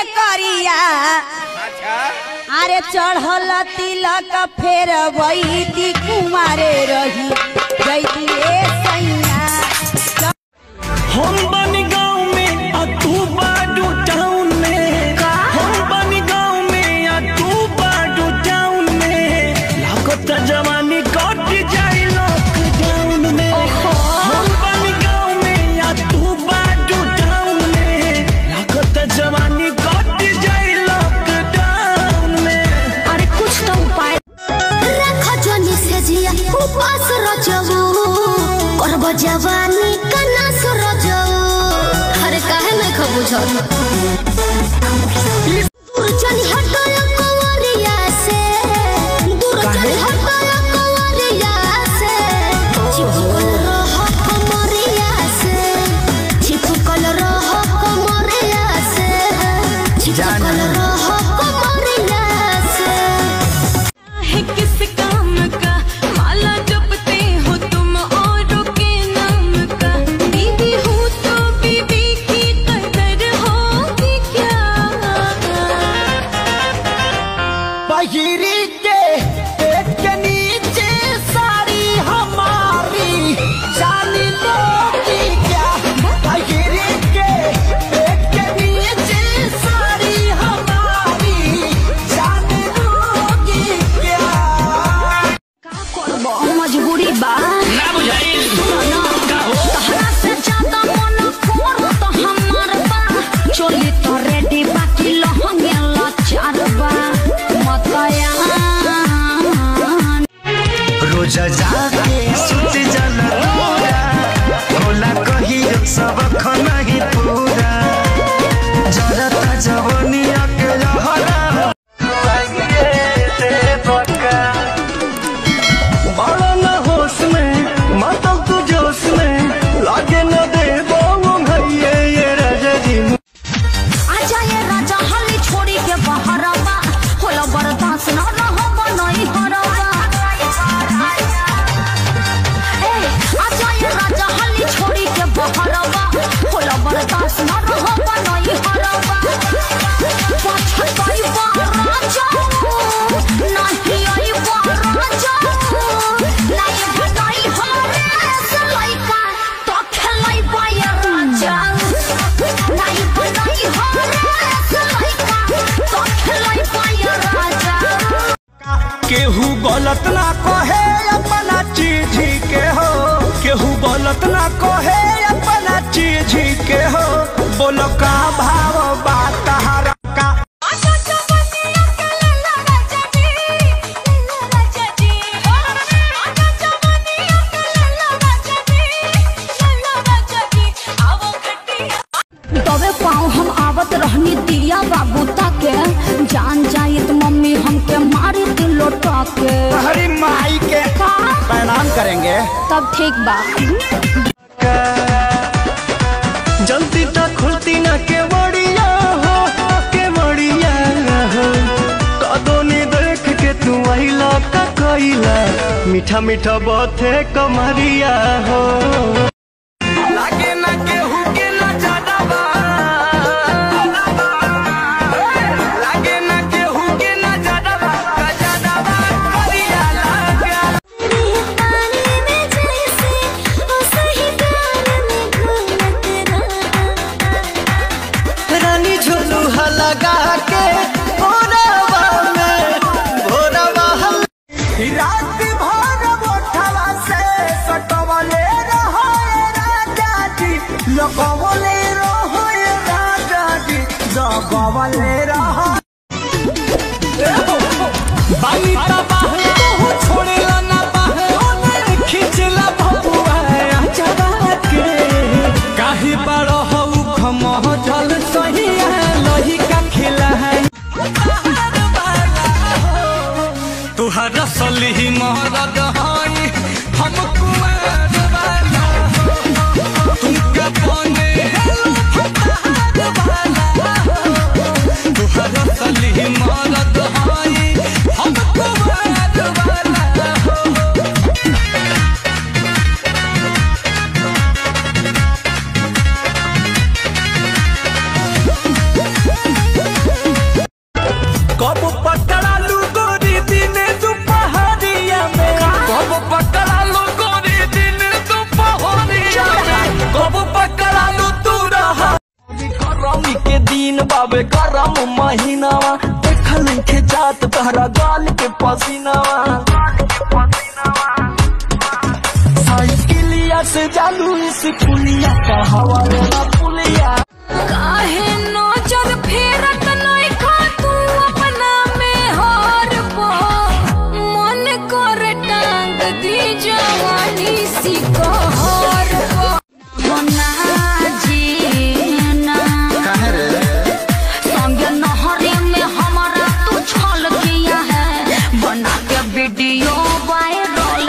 करिया अरे चढ़ल तिलक फेर वैदी कुमारे रही जैती ए सैया हम बनी गाँव में आ तू बाडू टाउन में हम बनी गाँव में आ तू बाडू टाउन में लागत जवानी कट जाई लॉकडाउन में हम बनी गाँव में आ तू बाडू टाउन में लागत जवानी कट जाई लॉकडाउन में अरे कुछ तो उपाय रख जोनी से जिया उपास रचबू करब जवानी कना सुरजऊ अरे काहे नहीं खबू छ दूर चली हटल कंवरिया से दूर चली हटल कंवरिया से चिपकल रह कमरिया से चिपकल रह कमरिया से चिपकल रह कमरिया से है किस काम का माला जपते हो तुम औरों के नाम का बीवी हूँ तो बीवी की कदर होगी क्या बहिरी के पेट के नीचे साड़ी हमारी जानी लोगी क्या बहिरी के पेट के नीचे साड़ी हमारी जानी लोगी क्या मजबूरी बा ना बुझाई तहरा से ज्यादा मन खोर तो हमार बा चोली तो रेडी बाकी लहंगे लाचार बा मतया रोज जाके सुत जल होला कही सब नहीं पूरा जरता जवनिया के रहरा बड़ा न होश में मातल तू जोश में लागे न दे भैया ये राजा जी आजा ये राजा हली छोड़ी के बहरवा होला बर्दाश्त न रहो बनई हरवा ए आजा ये राजा हली छोड़ी के बहरवा होला बर्दाश्त न रहो बनई हरवा पछताई बा राजा नहीं आई बा राजा नहीं भगाई हरे से लइका तो खेलाई बा ये राजा नहीं बनाई हरे से लइका तो खेलाई बा ये राजा केहू गलत ना कहे अपना चीज ही के हो केहू गलत ना कहे अपना चीज ही के हो बोलो का भाव बात तहारा का आजा जवानिया के लल्ला राजा जी लल्ला राजा जी आजा जवानिया के लल्ला राजा जी लल्ला राजा जी आओ खटिया तबे पाँव हम आवत रहनी दिया बाबू ताके जान जाई तो मम्मी हमके मारी दिल लोटा के हरी माई के का प्रणाम करेंगे तब ठीक बा जल्दी तक खुलती ना के बड़िया हो के बड़िया हो कदोनी देख के तू आइला का कइला मीठा मीठा बाते कमरिया हो लागे ना केहू के ना ज्यादा बा लागे ना केहू के ना ज्यादा बा का ज्यादा बा करिया लागे पानी में जैसे वो सही प्यार में घुलत रहा रानी झुलूहा लगा के भोरवा में भोरवा हम रात भर मोठवा से सटवले रहो राजा जी लगवले रहो राजा जी लगवले रहो बानी तबाह तो छोड़ेला ना बाहे ओने खिचला भपुआ आचरा के काहे बड़ हऊ खमह जल सहिया लही का खिला है तुहरा सली महरद हाई हम कुमार वाला तुमका बने तुहरा सली महरद हाई हम कुमार वाला Thank बाबे गरम महीनावा देखल के जात तहरा गाल के पसीनावा साइकिलिया से जालू इस पुलिया का हवा वाला पुलिया काहे नजर फेरत नइखा तू अपना में हार पा मन कर टांग दी जवानी सी कहर पा बना जीना संगे नहरे में हमारा तू छल किया है बना के वीडियो वायरल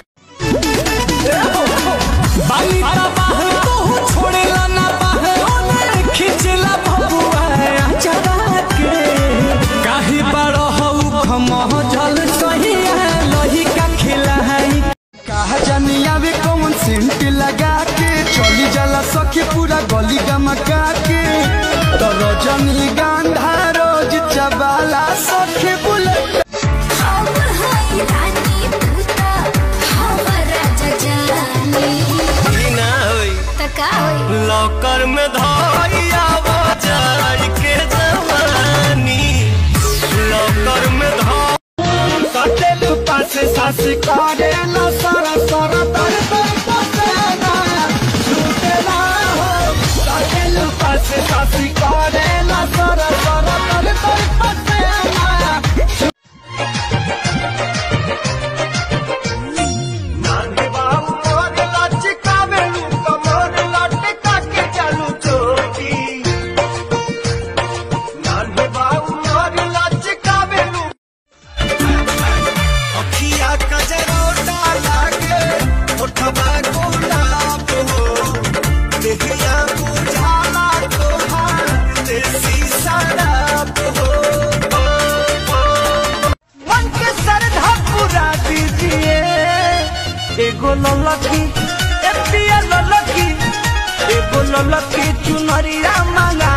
बाली बाह तू छोड़ेला ना बाह ओने खिचला भबुआ चढ़ा के काहे बड़ हऊ खमह जल सही है लही का खिला है कहा जानिया वे कौन सेंट लगा के चली जाला सखी पूरा गली गमका के तो रजनी गांधा रोज चबाला सखी बुलेट हम हई रानी तूता हमरा जजानी ना होई त का होई लॉकर में धइया बजाई के जवानी लॉकर में ध सटेल पासे सास करे ना सारा सारा तर तर पसेना झूठेला हो सटेल पासे सास करे ना सारा सारा तर तर पसेना नागे बाबू मोर लचकावे लू कमर लटका के चलू चोटी नागे बाबू मोर लचकावे लू अखिया कजरोटा लागे उठवा गुलाब हो देहिया बुझाला तोहार देसी शराब हो मन के सरधा पूरा दीजिए एगो ललकी ए पिया ललकी एगो ललकी चुनरिया मांगा